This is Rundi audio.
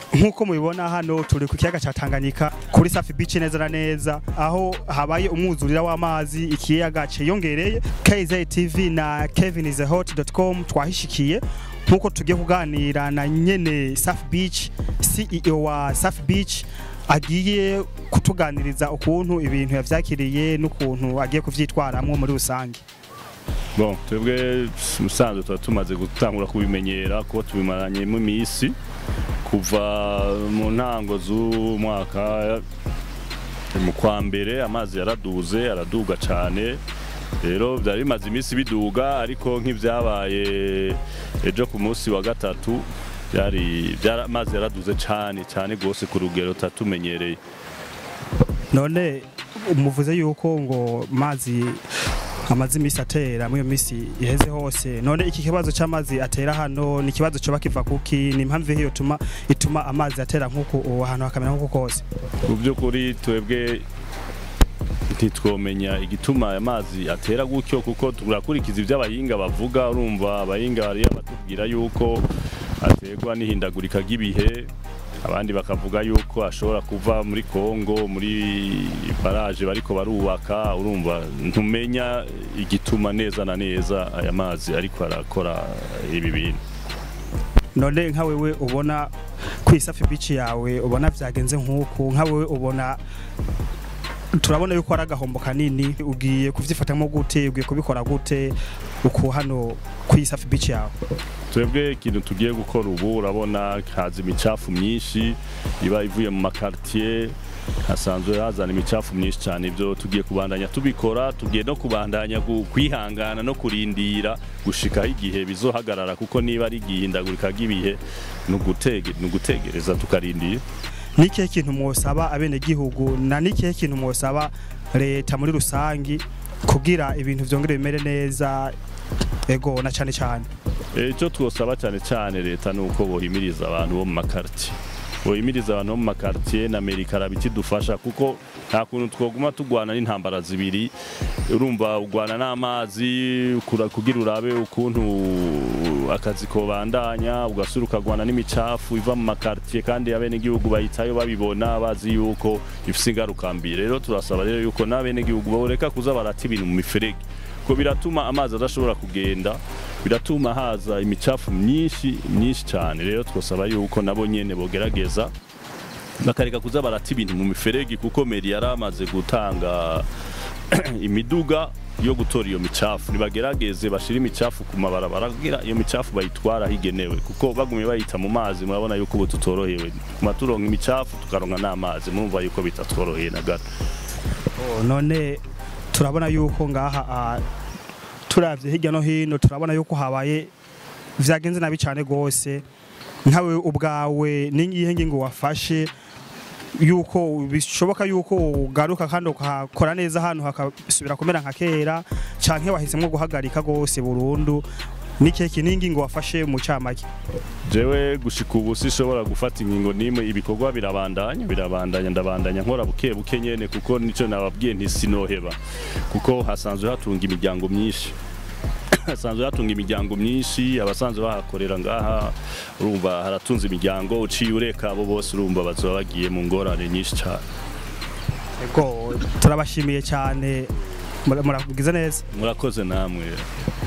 nk'uko mubibona hano turi ku kiyaga cya Tanganyika kuri Safi Beach neza na neza aho habaye umwuzurira w'amazi ikiyaga ciyongereye KZ TV na kevinishot.com twahishikiye nk'uko tugiye kuganira na nyene Safi Beach CEO wa Safi Beach agiye kutuganiriza ukuntu ibintu yavyakiriye n'ukuntu agiye kuvyitwaramwo muri rusange bon twebwe musanzwe tuba tumaze gutangura kubimenyera kuba tubimaranyemo iminsi kuva mu ntango z'umwaka mu kwa mbere amazi yaraduze araduga cyane rero byari bimaze iminsi biduga ariko nk'ibyabaye ejo ku munsi wa gatatu byari amazi yaraduze cyane cyane rwose ku rugero tutatumenyereye none muvuze yuko ngo mazi amazi iminsi atera muri iyo minsi iheze hose none iki kibazo cy'amazi atera hano ni ikibazo cyoba kiva kuki ni impamvu iyo ituma ituma amazi atera nk'uku ahantu hakamera nk'uku kose mu by'ukuri twebwe ntitwomenya igituma aya mazi atera gutyo kuko turakurikiza ibyo abahinga bavuga urumva abahinga bariya batubwira yuko aterwa n'ihindagurika ry'ibihe abandi bakavuga yuko ashobora kuva muri Kongo muri baraje bariko barubaka urumva ntumenya igituma neza na neza aya mazi ariko arakora ibi bintu none nka wewe ubona ku isafi bici yawe ubona vyagenze nk'uku nka wewe ubona turabona yuko ari agahombo kanini ugiye kuvyifatamo gute ugiye kubikora gute uku hano ku isafi bici yawe twebwe ikintu tugiye gukora ubu urabona haza imicafu myinshi iba ivuye mu makartier hasanzwe hazana imicafu myinshi cyane ibyo tugiye kubandanya tubikora tugiye no kubandanya kwihangana no kurindira gushikaho igihe bizohagarara kuko niba ari igihindagurika ry'ibihe ni ugutegereza tukarindira nikihe kintu mwosaba abenegihugu na nikihe kintu mwosaba leta muri rusangi kugira ibintu vyongere bimere neza ego na cyane cyane icyo twosaba cyane cyane leta ni uko bohimiriza abantu bo mu makartier bohimiriza abantu bo mu makartier na amerika arabikidufasha kuko nta kuntu twoguma tugwana n'intambara zibiri urumva ugwana n'amazi kugira urabe ukuntu akazi kobandanya ugasura ukagwana n'imicafu iva mu makartier kandi abenegihugu bahitayo babibona bazi yuko ifise ingaruka mbi rero turasaba rero yuko n'abenegihugu boreka kuza barata ibintu mu miferege ko biratuma amazi adashobora kugenda biratuma haza imicafu myinshi myinshi cyane rero twasaba yuko nabo nyene bogerageza bakareka kuza barata ibintu mu miferegi kuko meri yari amaze gutanga imiduga yo gutora iyo micafu nibagerageze bashira imicafu ku mabarabara kugira iyo micafu bayitwara higenewe kuko bagumye bayita mu mazi murabona yuko ubu tutorohewe kuma turonka imicafu tukaronka n'amazi murumva yuko bitatworoheye na gato none turabona yuko ngaha turavye hirya no hino turabona yuko habaye vyagenze nabi cyane gose nkawe ubwawe n'ingihe ngingo wafashe yuko bishoboka yuko ugaruka kandi ukakora neza hano hakasubira kumera nka kera canke wahisemo guhagarika gose burundu nikihe kintu wafashe mu camake jewe gushika ubu sishobora gufata ingingo nimwe ibikorwa birabandanya birabandanya ndabandanya nkora buke buke nyene kuko nico nababwiye ntisinoheba kuko hasanzwe hatunga imiryango myinshi hasanzwe hatunga imiryango myinshi abasanzwe bahakorera ngaha urumva haratunze imiryango uciye ureka abo bose urumva bazoba bagiye mu ngorane nyinshi cyane ego turabashimiye cyane murakugize neza murakoze namwe